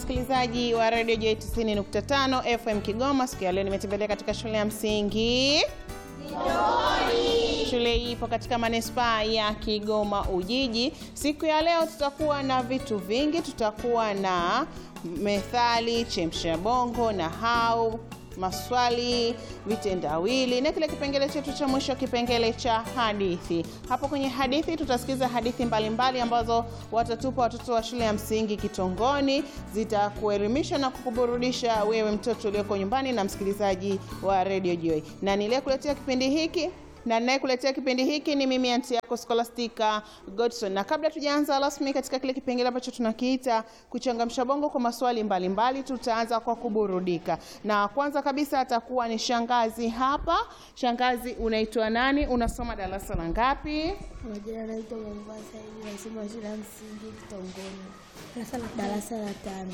msikilizaji wa Radio J 90.5 FM Kigoma. Siku ya leo nimetembelea katika shule ya msingi Shule hii ipo katika manispaa ya Kigoma Ujiji. Siku ya leo tutakuwa na vitu vingi, tutakuwa na methali, chemsha bongo na hau maswali, vitendawili na kile kipengele chetu cha mwisho, kipengele cha hadithi. Hapo kwenye hadithi tutasikiza hadithi mbalimbali mbali ambazo watatupa watoto wa shule ya msingi Kitongoni, zitakuelimisha na kukuburudisha wewe mtoto ulioko nyumbani na msikilizaji wa Radio Joy. Na niliyekuletea kipindi hiki na ninayekuletea kipindi hiki ni mimi anti yako Scholastica Godson. Na kabla tujaanza rasmi katika kile kipengele ambacho tunakiita kuchangamsha bongo kwa maswali mbalimbali, tutaanza kwa kuburudika, na kwanza kabisa atakuwa ni shangazi hapa. Shangazi, unaitwa nani? Unasoma darasa la ngapi? Majina naitwa Mombasa hivi nasoma shule ya msingi Kitongoni darasa la tano.